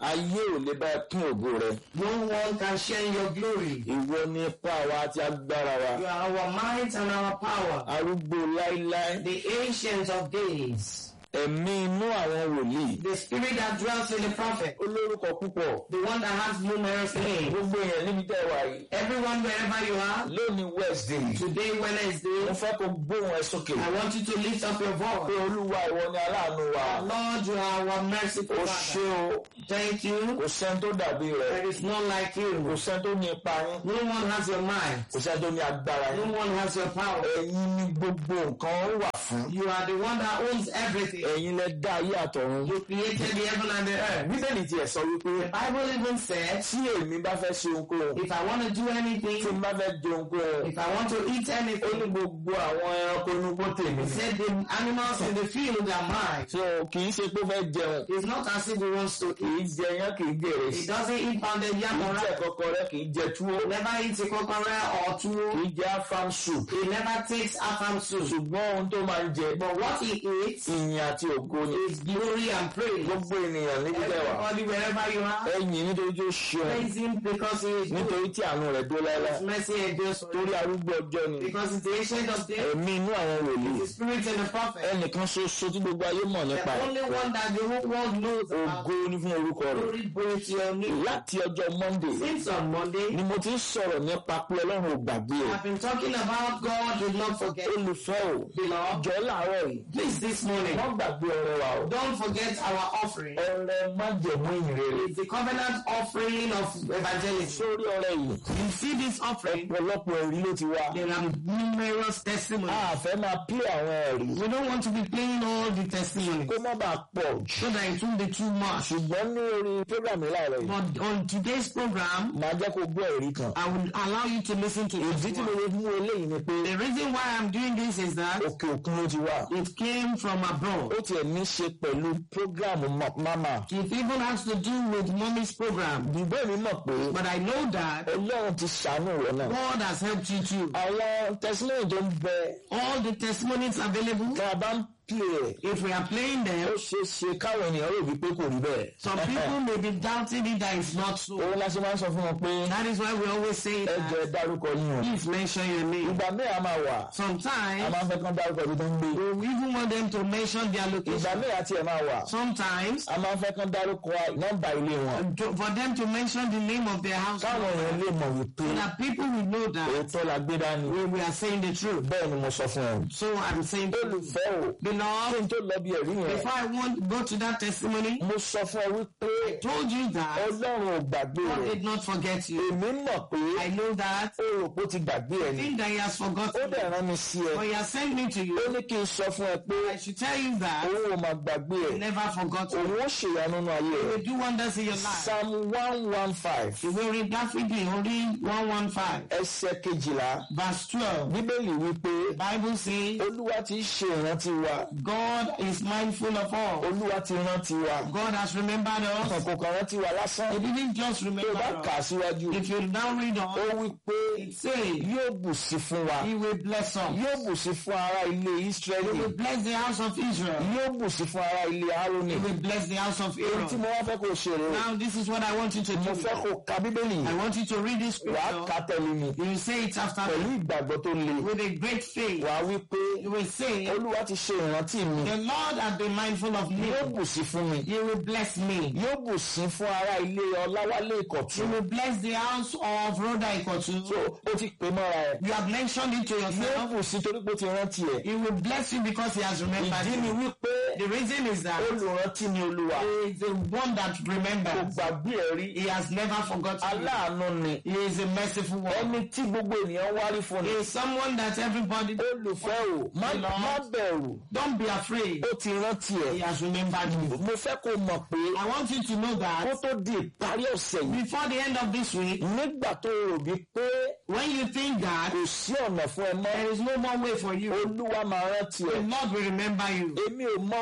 ayé ò lè bá ẹ pín ògo rẹ No one can share in your glory. ìwọ ní ipá wa àti agbára wa You are our might and our power. arúgbó láíláí The ancient of days. ẹ̀mí inú àwọn wòlíì The spirit that dwells in the prophet. olórúkọ púpọ̀ The one that has numerous names. gbogbo èèyàn níbi tẹ́ wà yìí Everyone wherever you are. lónìí wednesday Today Wednesday. mo fẹ́ kó gbóhùn ẹ sókè I want you to lift up your pé voice. olúwa ìwọ ni aláàánú wa Lord, you are our merciful ó ṣé Father. o Thank you. kò sẹ́ni tó dàbí rẹ̀ There is none like kò you. sẹ́ni tó ní ipa yín No one has your mind. kò sẹ́ni tó ní agbára No yín one has your power. ẹ̀yin ni gbogbo nǹkan wà fún You are the one that owns everything. ẹ̀yin lẹ dá ayé àtọ̀run You created the heaven and the earth. bíbélì tiẹ̀ sọ wípé The Bible even said, tí èmi bá fẹ́ ṣe ohunkóhun if I want to do tí anything, n bá fẹ́ jẹ ohunkóhun if I want to eat ó ní anything, gbogbo àwọn ẹranko inú gbó tèmi he ni. said the animals in the field are mine. so kì í ṣe pé ó fẹ́ jẹun It's not as if he wants to kì eat. í jẹ yán kì í jẹ He ìrẹsì doesn't eat pounded kì yam í or jẹ rice. kọkọrẹ kì í jẹ túwó He never eats a coconut or kì tuwo. í jẹ afam soup He never takes afam soup. ṣùgbọ́n ohun tó máa ń jẹ But what he eats ìyìn àti ògo ni is glory and praise. gbogbo ènìyàn níbi tẹ́wà Everybody, wherever you are, ẹ̀yìn nítorí tó ṣeun praise him because he is good. nítorí tí àánú rẹ̀ dó láíláí His mercy endures torí forever. arúgbó ọjọ́ ni Because it's the ancient of days, ẹ̀mí inú àwọn wòlíì the spirit and the prophet. ẹnìkan ṣoṣo tí gbogbo ayé mọ̀ nípa The ẹ̀ only one that the whole world knows about. ògo ni fún orúkọ rẹ̀ Glory be to your name. láti ọjọ́ monday Since on Monday, ni mo ti ń sọ̀rọ̀ nípa pé ọlọ́run ò gbàgbé ẹ̀ I've been talking about God did not forget. olùfẹ́ ò Beloved, jọ láàárọ̀ yìí please this morning, wọ́n gbàgbé ọrẹ wa o don't forget our offering. ọrẹ májẹ̀mú ìrere It's the covenant offering of evangelism. sórí ọrẹ yìí You see this offering, ọ̀pọ̀lọpọ̀ ẹ̀rí ló ti wá there are numerous testimonies. a fẹ́ máa pín àwọn ẹ̀rí We don't want to be playing all the testimonies kó má bàa pọ̀ jù so that it won't be too much. ṣùgbọ́n ní orí program yìí láàárọ̀ yìí But on today's program, màá jẹ́ kó gbọ́ ẹ̀rí kan I will allow you to listen to ìdí this tí mo one. lè mú eléyìí ni pé The reason why I'm doing this is that òkè òkun ló ti wá it came from abroad. ó tiẹ̀ ní ṣe pẹ̀lú program mama It even has to do with mommy's program. ìbéèrè mi mọ̀ pé But I know that ọlọ́run ti ṣàánú rẹ̀ náà God has helped you too. àwọn testimony tó ń bẹ All the testimonies available, tá a bá ń pè é if we are playing ó them, ṣeé ṣe káwọn ènìyàn rò wípé kò rí bẹ́ẹ̀. some people may be doubting it that it's not so. òun la ṣe máa ń sọ fún wọn pé That is why we always say ẹ jẹ́ that dárúkọ yín o. please mention your name. ìgbà míì a máa wà a Sometimes máa ń fẹ́ kán dárúkọ ibi tó ń gbé. we even want them to mention their ìgbà location. míì àti ẹ̀ máa wà Sometimes a máa ń fẹ́ kán dárúkọ nọ́mbà ilé wọn. to- for them to mention the name of their house káwọn èèyàn lè mọ̀ wípé so that people will know that òótọ́ la gbé dání. we, we are saying the truth. bẹ́ẹ̀ ni mo sọ fún ẹ. So I'm saying, olùfẹ́ o kí beloved, n tó lọ bí ẹ̀rí yẹn before I want go to that testimony, mo sọ fún ẹ wípé told you that ọlọ́run ò gbàgbé God rẹ̀ did not forget you. èmi mọ̀ pé I know that. ó rò pé ó ti gbàgbé ẹ I ni think that He has ó forgotten. dẹ̀ rán mi sí ẹ But He has sent me to ó you. ní kí n sọ fún ẹ pé I should tell you that òun ò máa gbàgbé ẹ He never forgot you. òun ó ṣèyanu nínú ayé He rẹ will do wonders in your life. psalm one one five Ìwé orin Dáfídì orí one one five ẹsẹ̀ kejìlá verse twelve. bíbélì wípé The Bible says olúwa ti ṣe ìrántí wa God is mindful of all. olúwa ti rántí wa God has remembered us. kàn kò kàn rántí wa lásán He didn't just tó remember bá kà á us. síwájú If you now read ó on, wí pé it says yóò bù sí fún wa He will bless us. yóò bù sí fún ará ilé He Ísírẹ́lì will bless the house of Israel. yóò bù sí fún ará ilé Árónì He will bless the house of èyí tí Aaron. mo wá fẹ́ kó ṣe rè é Now this is what I want you to mo do. fẹ́ kó ka bíbélì I yìí want you to read this wà á scripture. kà tẹ̀lé mi You will say it after pẹ̀lú me ìgbàgbọ́ tó le with a great faith. wà á wí pé You will say, olúwa ti ṣe ìrántí mi The Lord has been mindful of me. yóò bù sí fún mi He will bless me. yóò bù sí fún ará ilé Ọláwálé He Ìkọ̀tún will bless the house of Rhoda Ikotu. so ó ti pè mọ́ra ẹ̀ You have mentioned it to yóò yourself. bù sí torí pé ó ti rántí ẹ̀ He will bless you because he has remembered ìdí ni you. wípé The reason is that olùrántí ni olúwa he is the one that kò remembers. gbàgbé ẹ̀ rí He has never forgotten you. aláàánú ni He is a merciful one. ẹni tí gbogbo ènìyàn wárí fún He ni is someone that everybody olùfẹ́ o má Lord. má bẹ̀rù don't be afraid. ó ti rántí He ẹ̀ has remembered you. mo fẹ́ kó mọ̀ pé I want you to know kó that tó di ìparí ọ̀sẹ̀ yìí before the end of this week, nígbà tó rò bí pé when you think that kò sí ọ̀nà fún ẹ mọ́ there is no more way for you, olúwa máa rántí the ẹ Lord will remember you. èmi ò mọ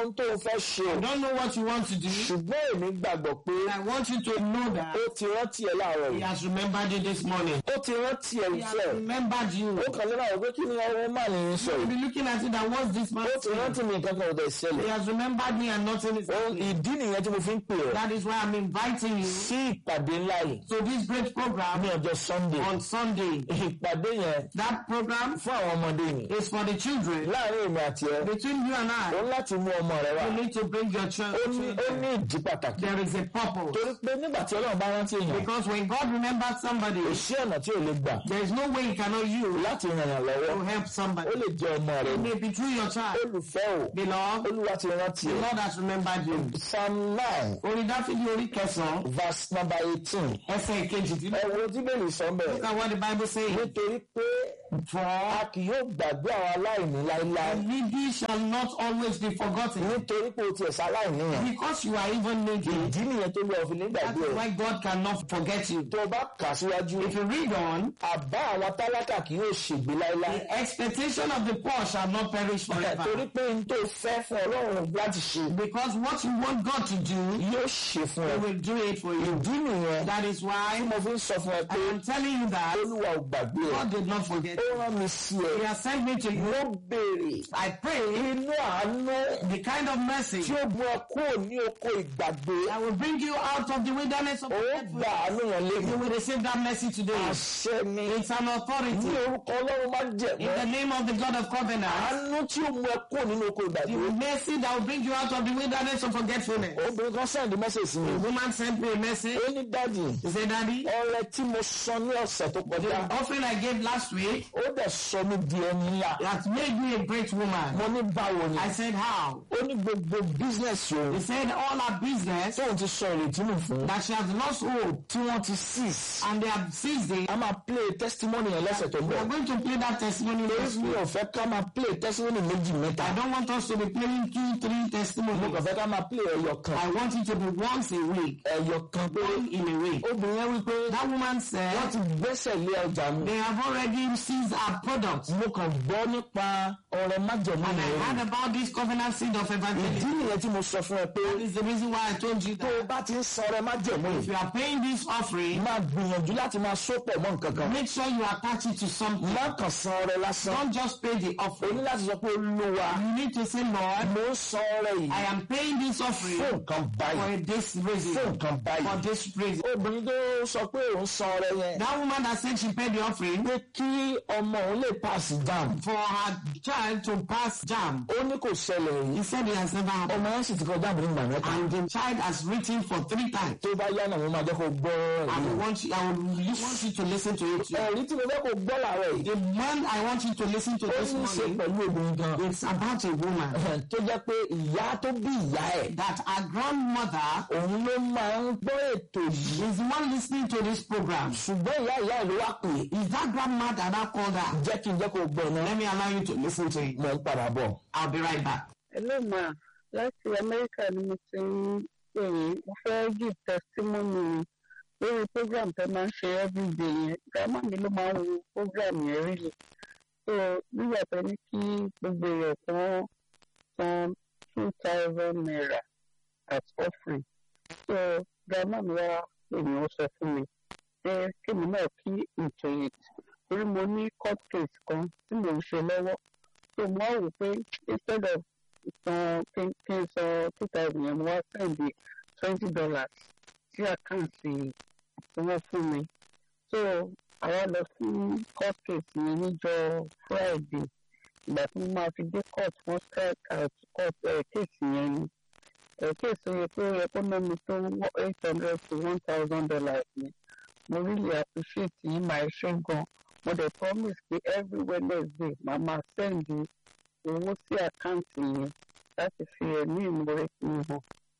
ohun tó o fẹ́ ṣe I don't know what you want to do. ṣùgbọ́n èmi gbàgbọ́ pé I want you to know that ó ti rántí ẹ láàárọ̀ He yìí has remembered you this morning. ó ti rántí ẹ He has ìfẹ́ remembered you. ó kàn lé báwo pé kí ni ọwọ́ máa ní í sọ You'll yìí be looking at it and what's this man ó ti rántí saying? mi nǹkan kan ò dẹ̀ He ṣẹlẹ̀ has remembered me and nothing is Ohun- happening. ìdí nìyẹn tí mo fi ń pè ọ́ That is why I'm inviting you sí ìpàdé ńlá yìí to this great program ní ọjọ́ Sunday on Sunday. ìpàdé yẹn That program fún àwọn ọmọdé ni is for the children. láàrin èmi àti ẹ Between you and ó I, ń láti mú ọmọ rẹ wá you need to bring your child. ó ní ó ní ìdí pàtàkì There is a purpose. torí pé nígbà tí Ọlọ́run bá rántí èèyàn Because when God remembers somebody, kò sí ọ̀nà tí ò lè gbà there is no way He cannot use láti ràn yàn lọ́wọ́ to help ó somebody. lè jẹ́ ọmọ rẹ It ni may be through your child. olùfẹ́ o Beloved, Olúwa ti rántí the ẹ Lord has remembered you. Psalm nine Orin Dáfídì orí kẹsàn-án, verse number eighteen ẹsẹ̀ ìkejì tí. ẹ wo tí bẹ́ẹ̀ sọ Look bẹ́ẹ̀ at what the Bible says. nítorí pé For a kì yóò gbàgbé àwọn aláìní láéláé the needy shall not always be forgotten. nítorí pé o tiẹ̀ ṣaláìní yẹn Because you are even needy, ìdí nìyẹn tó lọ fi that nígbàgbé is ẹ why God cannot forget you. tó o bá kà síwájú If you read on, àbá àwọn tálákà kì yóò ṣègbé láéláé the expectation of the poor shall not perish torí forever. pé n tó fẹ́ fún Ọlọ́run láti ṣe Because what you want God to do, yóò ṣe fún He ẹ will do it for you. ìdí nìyẹn That is why mo fi ń sọ fún ẹ pé I am telling you that Olúwa ò gbàgbé ẹ God did not forget. ó rán mi sí ẹ He has sent me to you. mo béèrè I pray inú àánú the kind of mercy tí ó mú ẹ kúrò ní oko ìgbàgbé that will bring you out of the wilderness of ó forgetfulness. gba àánú yẹn You lẹ́yìn will receive that mercy today. àṣẹ ni It's an ní authority. orúkọ Ọlọ́run má In jẹ̀mọ́ the name of the God of covenant, àánú tí ó mú ẹ kúrò nínú oko the ìgbàgbé mercy that will bring you out of the wilderness of forgetfulness. obìnrin kan sẹ́ndí mẹ́sẹ̀sì mi The woman sent me a message. ó ní dáàdì He said, Daddy, ọrẹ tí mo san ní ọ̀sẹ̀ tó kọjá the offering I gave last week ó dẹ̀ sọ mí di ẹni ńlá has made me a great woman. mo ní báwo ni I said, How? ó ní gbogbo bísínẹ́sì òun He said, All her business tóun ti sọ ìrètí nù fún that she has lost hope tí wọ́n ti seize and they have seized it. a máa play testimony yẹn lọ́sẹ̀ tó ń We bọ̀ are going to play that testimony torí next mi week. ò fẹ́ ká máa play testimony méjì mẹ́ta I don't want us to be playing two, three mo testimonies. kàn fẹ́ ká máa play ẹyọ kan I want it to be once a week, ẹyọ kan pé one in a week. obìnrin yẹn wípé That woman wọ́n said ti gbẹ́sẹ̀ lé ọjà mi they have already seized our products. mo kàn gbọ́ nípa ọ̀rẹ́ májẹ̀mú And I yẹn heard about this covenant seed of ìdí evangelism. nìyẹn tí mo sọ fún ẹ pé That is the reason why I told you tó o that bá ti ń san ọrẹ májẹ̀mú if yìí you are paying this offering, máa gbìyànjú láti máa sópọ̀ mọ́ nǹkan kan make sure you attach it to something. má kàn san ọrẹ lásán Don't just pay the o ní offering. láti sọ pé olúwa You need to say, Lord, mo ń san ọrẹ yìí I am paying this offering fún nǹkan báyìí for this fún reason. nǹkan For báyìí this reason. obìnrin tó sọ pé òun san ọrẹ yẹn That woman that said she paid the offering pé kí ọmọ òun lè pass jam for her child to pass jam. ó ní kò ṣẹlẹ̀ rí He said it has never happened. ọmọ yẹn sì ti kọjá àbúrò ìgbà mẹ́ta And the child has written for three times. tó bá yá náà mo máa jẹ́ kó gbọ́ I ẹ̀rí will want you, I will really want you to listen to it. too. ẹ̀rí tí mo fẹ́ kó gbọ́ làárọ̀ yìí The man I want you to listen to ó this ní í ṣe morning, pẹ̀lú obìnrin kan it's about a woman tó jẹ́ pé ìyá tó bí ìyá ẹ̀ that her grandmother òun ló máa ń gbọ́ ètò yìí is the one listening to this program. ṣùgbọ́n ìyá ìyá ẹ̀ ló wá pè é Is that grandma that I called her? jẹ́ kí n jẹ́ kó gbọ́ náà Let me allow you to listen to it. mo ń padà bọ̀. I'll be right back. Hello ma, láti Amẹ́ríkà ni mo ti ń pè yín. Mo fẹ́ give testimony lórí program tẹ́ máa ń ṣe everyday yẹn. Grandma mi ló máa ń wo program yẹn really. So nígbà tó ní kí gbogbo èèyàn kan san two thousand naira as offering. So grandma mi wá pè mí ó sọ fún mi pé kémi náà kí ètò yẹn torí mo ní court case kan tí mò ń ṣe lọ́wọ́. So mo wá wò pé instead of san kí kí n san two thousand yẹn mo wá send twenty dollars sí àkáǹtì tí wọ́n fún mi. So àwa lọ sí court case yẹn níjọ́ Friday ìgbà tí mo máa fi dé court wọ́n strike out court ẹ̀ case yẹn ni. ẹ̀ case yẹ pé ó yẹ kó ná mi tó eight hundred to one thousand dollars ni. mo really appreciate yín máa ṣe gan. mo dẹ̀ promise pé every Wednesday màá máa send owó sí àkáǹtì yẹn láti fi ẹ̀mí ìmoore fi hàn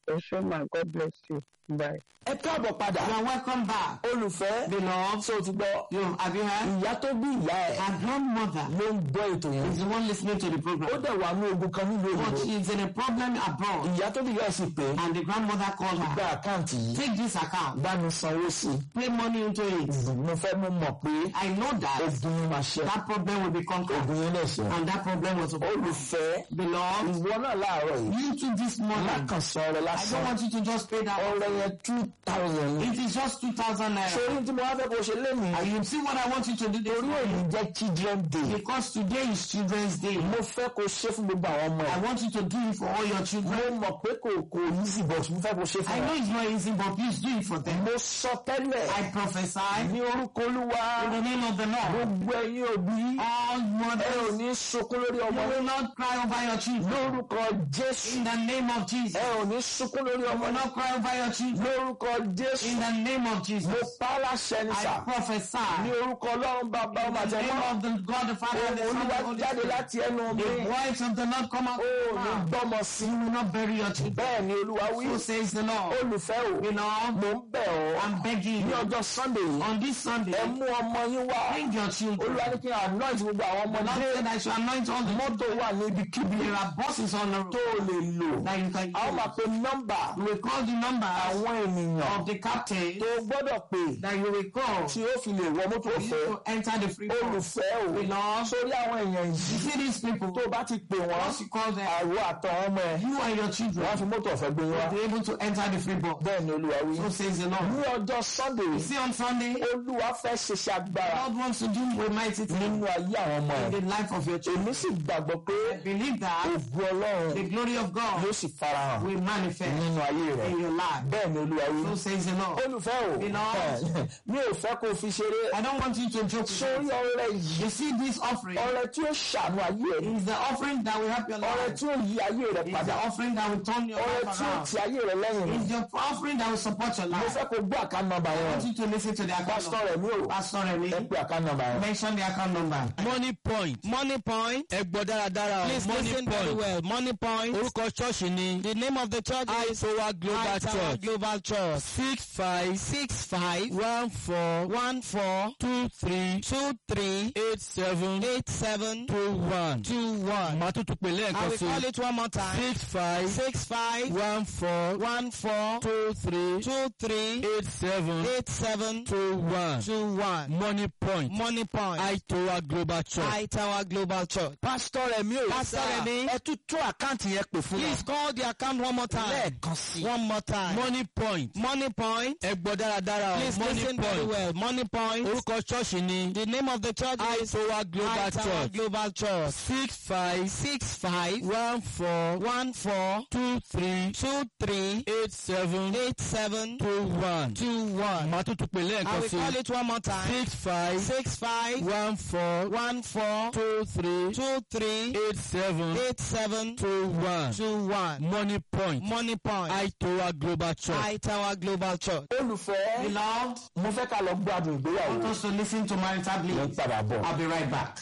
ẹ ṣé ma god bless you bye. ẹ káàbọ̀ padà You are welcome back. olùfẹ́ Beloved, ṣé o ti gbọ́ you have you heard? ìyá tó bí ìyá ẹ̀ Her grandmother ló ń gbọ́ ètò yẹn is the one listening to the ó program. dẹ̀ wà ní ogun kan nílùú But òyìnbó she is in a problem abroad. ìyá tó bí ìyá ẹ̀ sì pé And the grandmother called gba her. àkáǹtì yìí Take this account. bá mi sanwó sí Pay money into it. i mo fẹ́ mú mọ̀ pé I know that ogun yẹn máa ṣe that problem will be conquered. ogun yẹn lẹ̀ ṣe And that problem was overcome. olùfẹ́ Beloved, ìwọ náà láàárọ̀ yìí you too this morning. lákànṣe ọrẹ I don't lásán want you to just pay that. ọrẹ yẹn two thousand ní. It is just 2,000 naira. sórí tí mo wá fẹ́ kó ṣe lémi And you see what I want you to do this torí morning? èyí jẹ́ children day Because today is Children's Day. mo fẹ́ kó ṣe fún gbogbo àwọn ọmọ I ẹ̀ want you to do it for all your mo children. mọ̀ pé kò kò easy but mo fẹ́ kó ṣe I fún know wọn. it's not easy, but please do it for them. mo sọ tẹ́lẹ̀ I prophesy ní orúkọ olúwa in the name of the Lord. gbogbo ẹ̀yin òbí All ẹ ò mothers, ní sunkún lórí you ọmọ will not cry over your children. lórúkọ jésù In the name of Jesus. ẹ ò ní sunkún lórí You ọmọ will náà not cry over your children. lórúkọ jésù In the name of mo Jesus. pa á láṣẹ ní sà I prophesy ní orúkọ ọlọ́run bàbá ọmọ in the àtẹmọ́ name of the God the Father and the ohun Son and olúwa the Holy jáde Spirit. láti ẹnu mi The voice of the Lord come out. ó of ní your mouth. gbọ́mọ sí You will not bury your children. bẹ́ẹ̀ ni olúwa wí So says the Lord. olùfẹ́ o You know, mo ń bẹ̀ ọ́ I'm begging ní you ọjọ́ sunday yìí on this Sunday, ẹ mú ọmọ yín wá bring your children. olúwa ní kí n anoint gbogbo àwọn The Lord ọmọdé said I should anoint all the mọ́tò wà ní ibikíbi There are buses on the tó road o lè lò that you can a ó máa use. pe nọ́mbà You will call the number àwọn ènìyàn of the captain tó o gbọ́dọ̀ pè that you will call tí ó fi lè wọ mọ́tò for you ọ̀fẹ́ to enter the free bus. olùfẹ́ o Beloved, sórí àwọn èèyàn you yìí see these people, tó o bá ti pè wọ́n once you call them, àwọ̀ àtọ̀ ọmọ ẹ̀ you and your wọ́n á children fi mọ́tò ọ̀fẹ́ gbé yín wá will be able to enter the free bus. bẹ́ẹ̀ ni olúwa wí So says the Lord. ní ọjọ́ sunday You see on Sunday, olúwa fẹ́ ṣiṣẹ́ agbára God wants to do a mighty thing nínú ayé àwọn ọmọ ẹ̀ in the life of your children. èmi sì gbàgbọ́ pé I believe that ògùn ọlọ́run the glory of God yóò sì farahàn will manifest nínú ayé rẹ̀ in your life. bẹ́ẹ̀ ni olúwa wí So says the Lord. olùfẹ́ o Beloved. mi ò fẹ́ kó o fi ṣeré I don't want you to joke. with sórí it. ọrẹ yìí You see this offering ọrẹ tí ó ṣàánú ayé ẹ̀ is the offering that will help your ọrẹ life. tí ó yí ayé rẹ̀ It's padà the offering that will turn your ọrẹ life tí ó around. ti ayé rẹ̀ lẹ́yìn It's the offering that will support your mo life. fẹ́ kó gbọ́ àká nọ́mbà I yẹn want you to listen to the account pásítọ̀ number. rẹ̀ mi ò Pastor Remy, ẹ pé àká nọ́mbà yẹn. mention the account number. money point Money Point. ẹ gbọ́ dáradára o Please money listen very point well. Money Point. orúkọ ṣọ́ọ̀ṣì ni The name of the church is Itowa Global High Tower Church Global Church. six five Six five one four one four two three two three eight seven eight seven two one two one. màá tún tún pè I lẹ́ẹ̀kan will sí call it one more time. six five Six five one four one four two three two three eight seven eight seven two one two one. money point Money Point. Itowa Global Church. High Tower Global Church. pásítọ̀ rẹ̀ mi ò Pastor Remi. ẹ tún tún àkáǹtì yẹn pè fún Please call the account one more time. lẹ́ẹ̀kan sí i. One more time. money point Money Point. ẹ gbọ́ dáradára o Please money listen very point well. Money Point. orúkọ ṣọ́ọ̀ṣì ni The name of the church is Itowa Global High Tower Church Global Church. six five Six five one four one four two three two three eight seven eight seven two one. two one. màá tún tún pè I lẹ́ẹ̀kan will sí call it one more time. six five Six five one four one four two three two three eight seven eight seven two one. two one. money point Money Point. Itowa Global Church. High Tower Global Church. olùfẹ́ Beloved, mo fẹ́ ká lọ gbádùn I ìgbéyàwó want us to listen to marital mo ń bliss. padà bọ̀. I'll be right back.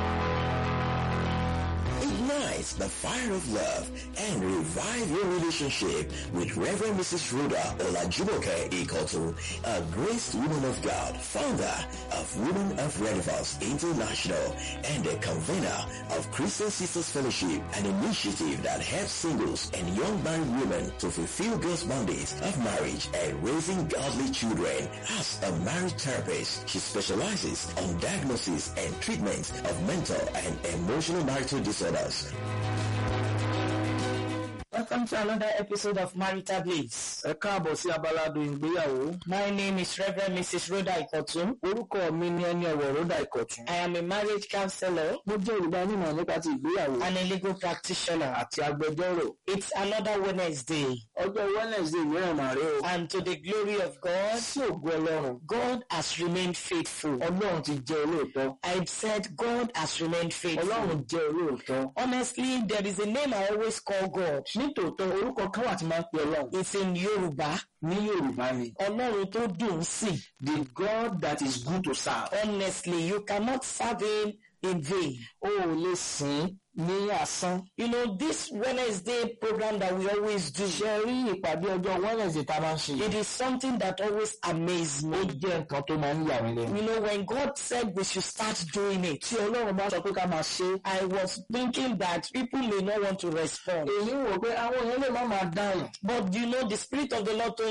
Ignite the fire of love and revive your relationship with Reverend Mrs. Rhoda Olajumoke Ikotu, a graced woman of God, founder of Women of Relevance International and a convener of Christian Sisters Fellowship, an initiative that helps singles and young married women to fulfill God's mandate of marriage and raising godly children. As a marriage therapist, she specializes on diagnosis and treatment of mental and emotional marital disorders. Welcome to another episode of Marital Bliss. ẹ káàbọ̀ sí abaládùn ìgbéyàwó. My name is Reverend Mrs. Rhoda Ikotun. orúkọ mi ni ẹni ọ̀wọ̀ rọ́dà ìkọ̀tún. I am a marriage counselor mo jẹ́ olùdánimọ̀ nípa ti ìgbéyàwó and a legal practitioner. àti agbẹjọ́rò. It's another Wednesday ọjọ́ wednesday mìíràn mà rè o. and to the glory of God, sí ògùn ọlọ́run. God has remained faithful. ọlọ́run ti jẹ́ olóòótọ́. I've said God has remained faithful. ọlọ́run jẹ́ olóòótọ́. Honestly, there is a name I always call God. nítòótọ́ orúkọ kan wà tí máa ń pe ọlọ́run. It's in Yoruba. ní yorùbá ni. Ọlọ́run tó dùn ún sìn. the god that is good to serve. Honestly, you cannot serve him in vain. o ò lè sìn ní asán. You know, this Wednesday program that we always do, ṣe rí ìpàdé ọjọ́ wednesday tá a máa ń ṣe. it is something that always amazes ó me. jẹ́ nǹkan tó máa ń yà mí lẹ́nu. You know, when God said we should start doing it, tí ọlọ́run bá sọ pé ká máa ṣe é. I was thinking that people may not want to respond. èyí wò pé àwọn èèyàn lè má máa dáhùn. But you know, the Spirit of the Lord told